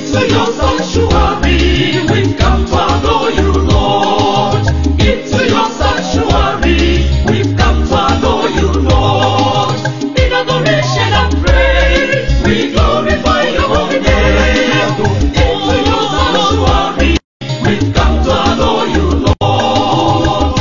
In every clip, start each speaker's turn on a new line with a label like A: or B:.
A: Into your sanctuary, we've come to adore you, Lord. Into your sanctuary, we've come to adore you, Lord. In adoration and praise, we glorify your holy name. Into your sanctuary, we've come to adore you, Lord.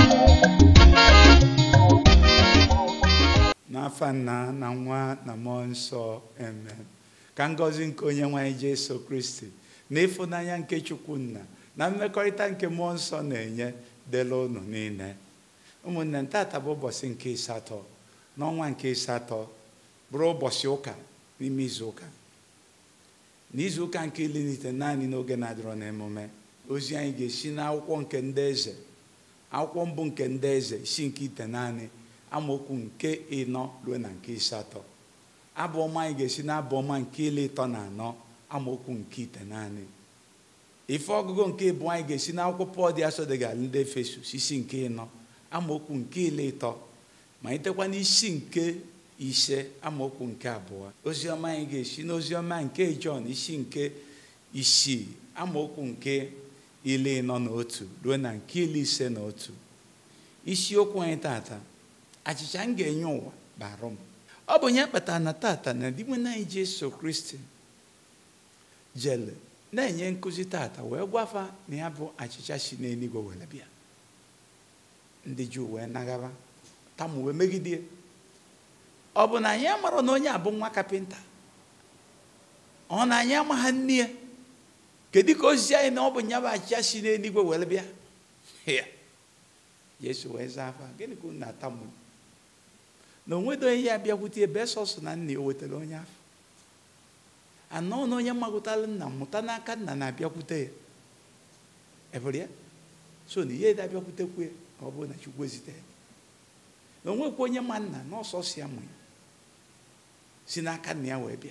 B: n'afa nna na nwa na mmụọ nsọ amen ka ngọzi nke onye nwanyị jesu kristi na ịfụnanya nke chukwu nna na mmekọrịta nke mmụọ nsọ na-enye dịla unu niile ụmụnne ntata bụ ụbọchị nke ịsatọ n'ọnwa nke ịsatọ bụrụ ụbọchị ụka n'ime izu ụka n'izu ụka nke ilinite naanị n'oge na-adịrọ n'emume ozi anyị ga-esi n'akwụkwọ nke ndị eze akwụkwọ mbụ nke ndị eze isi nke ite naanị amaokwu nke ịnọ ruo na nke ịsatọ abụ ọma anyị ga-esi n'abụ ọma nke ile ịtọ na anọ amaokwu nke ite naanị ife ọgụgụ nke ịbụ anyị ga-esi n'akwụkwọ pọl dị asọ dịga ndị efesus isi nke ịnọ amaokwu nke ile ịtọ ma itekwa n'isi nke ise amaokwu nke abụọ oziọma anyị ga-esi n'oziọma nke jọn isi nke isii amaokwu nke ile ịnọ na otu ruo na nke ile ise na otu isiokwu anyị tata achịcha m ga-enye ụwa barụ m ọ bụ ya kpatara na tata na di nwe anyị jesu kristi jele na-enye nkụzi tata wee gwafa na ya bụ achịcha si n'eluigwe were bịa ndị juu wee nagaba tamu wee megide ọ bụ na anyị amara na onye abụ nwa kapịnta ọ na anyị amagha nne ya kedu ka ozizi anyị na ọ bụ nya bụ achịcha si n'eluigwe were bịa ya jesu wee zaa afa gịnị ka unu na-atamu na onwedo onye ya bịakwute ebe sọsọ na nna ya o wetara onye afọ anọ na onye magụtara nna mụta n'aka nna na-abịakwute ya ebere ya so na ihe abịakwutekwu ya ọ bụrụ na chukwu ezite ya na onwekwa onye ma nna na ọsọsọ ya mụ ya si n'aka nna ya wee bịa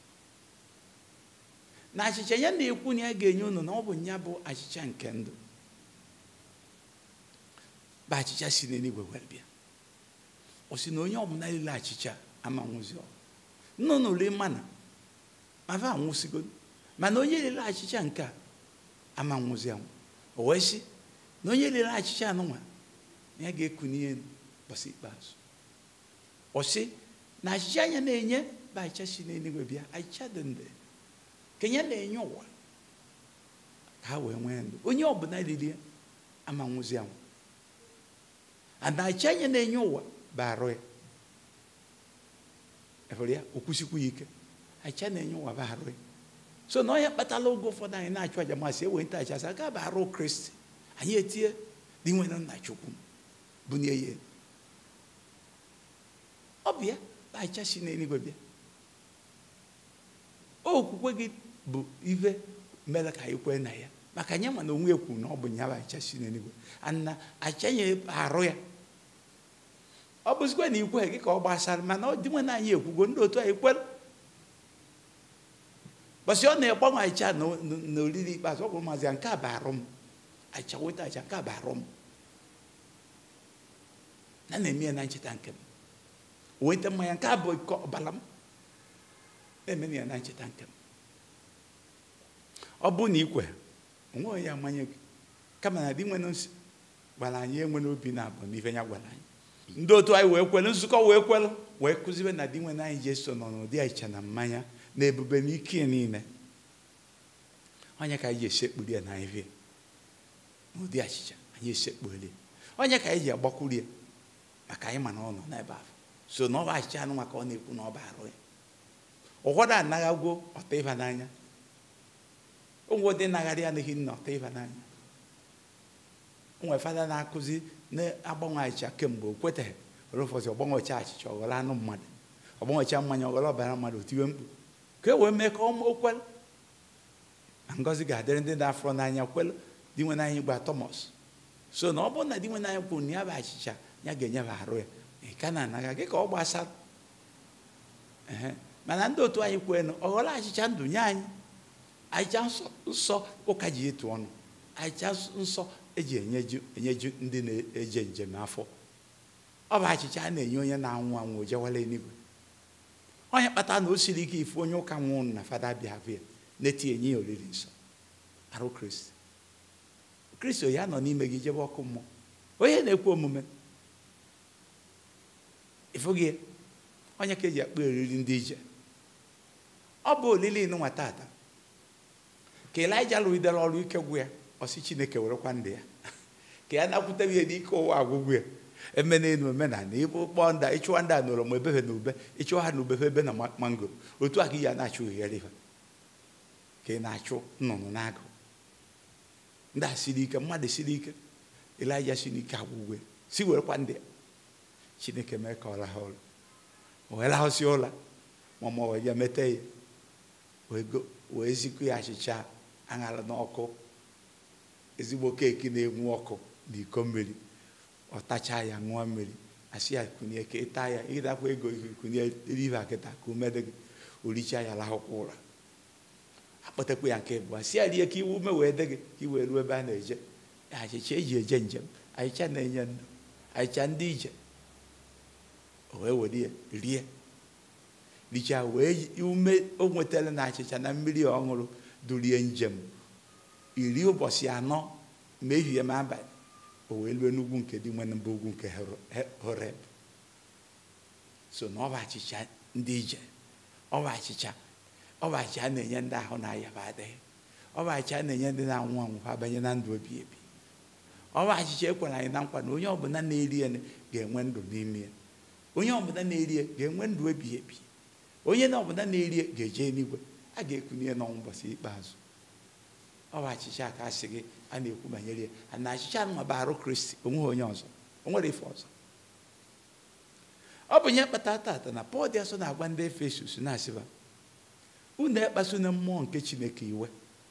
B: na achịcha ya na-ekwu na ya ga-enye unu na ọ bụ ya bụ achịcha nke ndụ bụ achịcha si n'eluigwe wee bịa ọ sị na onye ọbụla lele achịcha ama nwụzi ọ nọ n'ule mana mafa anwụsịgo mana onye lele achịcha nke a ama nwụzi anwụ o wee sị na onye lele achịcha anụnwa na ya ga-eku n'ihe ụbọchị ikpeazụ ọ sị na achịcha anya na-enye bụ achịcha si n'eluigwe bịa achịcha dị ndụ ka ya na-enye ụwa ka ha wee nwee ndụ onye ọbụla lilie ama nwụzi anwụ ana achịcha anya na-enye ụwa bụ arụ ya efere ya okwusikwu ya ike achịcha na-enye ụwa bụ arụ ya so na onye kpatala oge ụfọdụ anyị na-achụ aja masị ewe nta achasị aka bụ arụ kristi anyị etie dị nwere nna chukwu bunye ya elu. ọ bụ ya bụ achịcha si n'eluigwe bịa okwukwe gị bụ ife mere ka anyị kwee na ya maka anyị ma na onwe ekwu na ọ bụ ya bụ achịcha si n'eluigwe ana achịcha ya arụ ya ọ bụzikwa na ikwe gị ka ọ gbasara mana ọ dị nwe na anyị ekwugo ndị otu anyị kwere bọsị ọ na-egbanwe achịcha na oriri ikpeazụ ọ bụrụ mazi ya nke a bụ arụ m achịcha weta achịcha nke a bụ arụ m na na-eme ya na ncheta nke m weta mmanya nke a bụ iko ọbara m na-eme ya na ncheta nke m ọ bụ na ikwe onwe onye amanye gị kama na di nwere nsị gwara anyị enwere obi na abụ n'ife ya gwara anyị ndị otu anyị wee kwelu nzukọ wee kwelu wee kụzibe na di nwere anyị jeso nọ n'ụdị achịcha na mmanya na ebube na ike ya niile onye ka anyị ji esekpuri ya na anyị n'ụdị achịcha anyị esekpuolie onye ka anyị ji agbakwuru ya maka anyị ma na ọ nọ n'ebe ahụ so na ọ bụ achịcha anụ maka ọ na-ekwu na ọ bụ arụ ya ụfọdụ anaghagwo ọta ịba n'anya ụfọdụ nagharị anaghị nna ọta ịba n'anya onwe fada na-akụzi na-agbanwe achịcha kemgbe o kwetaghị were ụfọdụ ọgbanwecha achịcha ọghọrọ anụ mmadụ ọgbanwecha mmanya ọghọrọ ọbara mmadụ otiwe mkpu ka e wee mee ka ọ kwelu na ngọzi ga-adịrị ndị na-afụrụ n'anya kwelu di nwe n'anya gba tọmọs so na ọ bụrụ na di nwe n'anya kwuru na ya bụ achịcha ya ga-enyebe arụ ya ị ka na-anaga gị ka ọ gbasara ehe mana ndị otu anyị kwenu ọghọrọ achịcha ndụ nye anyị achịcha nsọ nsọ ụka ji etu ọnụ achịcha nsọ eji enyeju enyeju ndị na-eje njem afọ ọ bụ achịcha a na-enye onye na-anwụ anwụ o jewala eluigwe onye kpatara na o siri ike ifu onye ụka nwụrụ na fada bịa bịa na-eti enye ya oriri nsọ arụ kristi kristi ya nọ n'ime gị jebe ọkụ mmụọ onye na-ekwe omume ịfụghị ya onye ka eji akpọ eriri ndị ije ọ bụ olili nwa tata ka elija lụgidere ọrụ ike gwụ ya ọsị chineke werekwa ndụ ya ka ya nakwute ihe n'ike ụwa agwụgwụ ya eme n'elu omenala ịbụ kpọọ nda ịchụwa ndị a nọrọ ma ebefe na ube ịchụwa ha na ube ebe na ma- mangoro otu a ka ị ya na-achụ ghere ha ka ị na-achụ nnụnụ n'agụ ndị a siri ike mmadụ siri ike elija siri ike agwụgwụ ya si werekwa ndị ya chineke mee ka ọ laha ụra o wee lahụsị ụra ma ma wee bịa mete ya wee go- wee zikwu ya achịcha aṅara n'ọkụ ezigbo keeki na-enwu ọkụ na iko mmiri ọ tachaa ya ṅụọ mmiri asị ya kunye ka ịta ya ịdakwa ego kunye rive akịta ka ume dị gị oricha ya lahụkwa ụra akpọtakwa ya nke bụ si ya rie ka iwu ume wee dị gị ka i wee ruo ebe a na-eje achịcha eji eje njem achịcha na-enye ndụ achịcha ndị ije o wee were ya rie richaa wee yi- ume o nwetara na achịcha na mmiri ọ ṅụrụ durie njem iri ụbọchị anọ ma ehihie ma abalị o wee lue n'ugwu nke dị nwere mba ugwu nke Horo- He- horeb so na ọ bụ achịcha ndị ije ọ bụ achịcha ọ bụ achịcha a na-enye ndị ahụ na-ayaba adịghị ọ bụ achịcha a na-enye ndị na-anwụ anwụ ha banye na ndụ ebi ebi ọ bụ achịcha ekwere anyị na nkwa na onye ọbụla na-eri ya ga-enwe ndụ n'ime ya onye ọbụla na-eri ya ga-enwe ndụ ebighị ebi onye na ọbụla na-eri ya ga-eje eluigwe a ga-ekunye ya n'ọnwụ ụbọchị ikpeazụ ọ bụ achịcha ka a sị gị a na-ekwu banyere ya a na achịcha nwa bụ arụ kristi onweghị onye ọzọ o nwere ife ọzọ ọ bụ nye kpata tata na pọl dị asọ na-agwa ndị efesus na-asịba unu ekpasu na mmụọ nke chineke iwe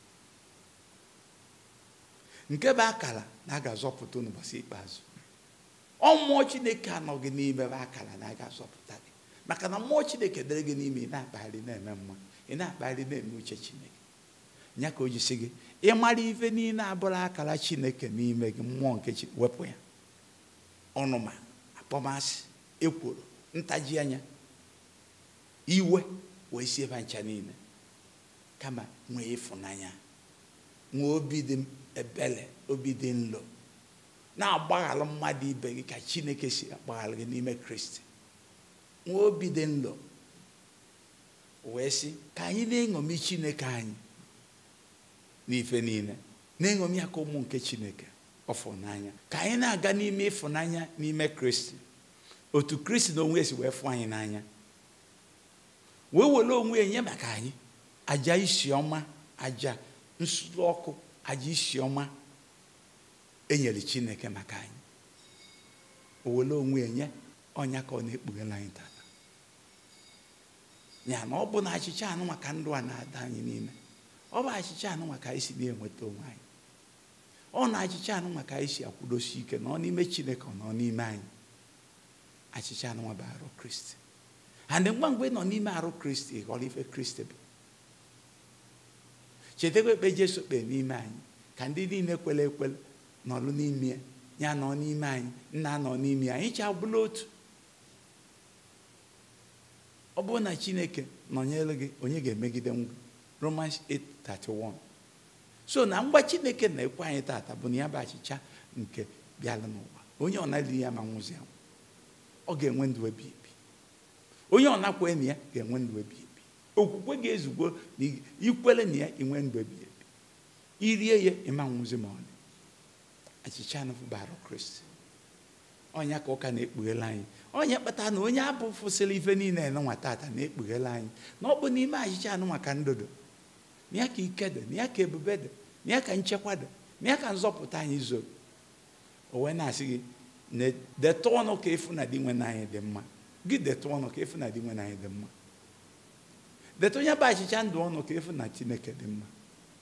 B: nke bụ akara na a ga-azọpụta n'ụbọchị ikpeazụ ọ mmụọ chineke anọghị n'ime bụ akara na a ga-azọpụta gị maka na mmụọ chineke dere gị n'ime ị na-akpagharị na-eme mma ị na-akpagharị na-eme uche chineke ya ka o ji sị gị ịmara ife niile abụrụ akara chineke n'ime gị mmụọ nke chi wepụ ya ọnụma akpọmasị ekworo ntaji anya iwe wee si ebe ncha niile kama nwee ịfụnanya nwee obi dị ebele obi dị nlo na-agbaghara mmadụ ibe gị ka chineke si agbaghara gị n'ime kristi nwee obi dị nlo wee sị ka anyị na-eṅomi chineke anyị n'ife niile na-eṅomi ya ka ụmụ nke chineke ọfụnanya ka anyị na-aga n'ime ịfụnanya n'ime kristi otu kristi na onwe esi wee fụ anyị n'anya wee were onwe ya nye maka anyị aja isi ọma aja nsuru ọkụ aja isi ọma enyere chineke maka anyị o were onwe ya nye ọnya ka ọ na-ekpughela anyị tata ya na ọ bụ na achịcha anụ maka ndụ a na-ada anyị n'ime ọ bụ achịcha anụ maka anyị si na-enweta onwe anyị ọ na achịcha anụ maka anyị si akwụdosi ike na ọ n'ime chineke ọ nọ n'ime anyị achịcha anụ bụ arụ kristi and ngwa mgbe ị nọ n'ime arụ kristi ị ghọrọ ife kristi bụ chetakwa ekpe jesu kpee n'ime anyị ka ndị niile kwere ekwere nọrụ n'ime ya ya nọ n'ime anyị nna nọ n'ime ya anyị chi abụla otu ọ bụrụ na chineke nọnyere gị onye ga-emegide ngwa romans 8:31 so na mgba chineke na-ekwe anyị tata bụ na ya bụ achịcha nke bịara n'ụwa onye ọ na-eri ya ma nwụzi anwụ ọ ga-enwe ndụ ebi ebi onye ọ nakwe na ya ga-enwe ndụ ebi ebi okwukwe ga-ezugbo na ikwere na ya inwe ndụ ebi ebi irie ya ịma nwụzi ma ọlị achịcha anụ bara kristi ọnya ka ụka na-ekpughela anyị onye kpatara na onye abụ fụsịrị ife niile nwa tata na-ekpughela anyị na ọ bụ n'ime achịcha anụ maka ndodo na ya ka ike dị na ya ka ebube dị na ya ka nchekwa dị na ya ka nzọpụta anyị zoro o wee na-asị gị na detụ ọnụ ka efu na di nwe anyị dị mma gị detụ ọnụ ka efu na di nwe anyị dị mma detụ onye bụ achịcha ndụ ọnụ ka efu na chineke dị mma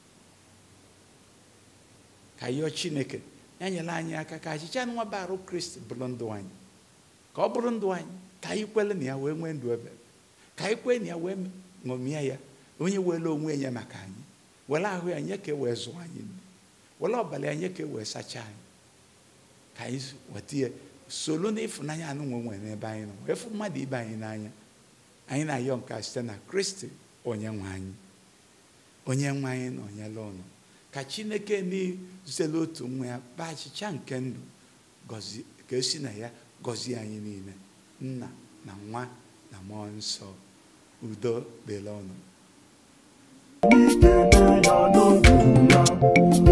B: ka yọọ chineke ya nyere anyị aka ka achịcha nwa bụ arụ kristi bụrụ ndụ anyị ka ọ bụrụ ndụ anyị ka anyị kwele na ya wee nwee ndụ ebe ka anyị kwee na ya wee ṅomie ya onye were onwe ya maka anyị were ahụ ya nye ka e wee zụọ anyị nne were ọbara ya nye ka e wee sachaa anyị ka anyị weta ya soro n'ịfụnanya anụ nwe nwere n'ebe anyị nọ wee fụ mmadụ ibe anyị n'anya anyị na-ayọ nke a site na kristi onye nwe anyị onye nwe anyị nọnyere ụnụ ka chineke n'izela otu nwa ya kpaa achịcha nke ndụ gọzie ka esi na ya gọzie anyị niile nna na nwa na mmụọ nsọ udo dịrị ọnụ
C: Ikele ya n'oge ya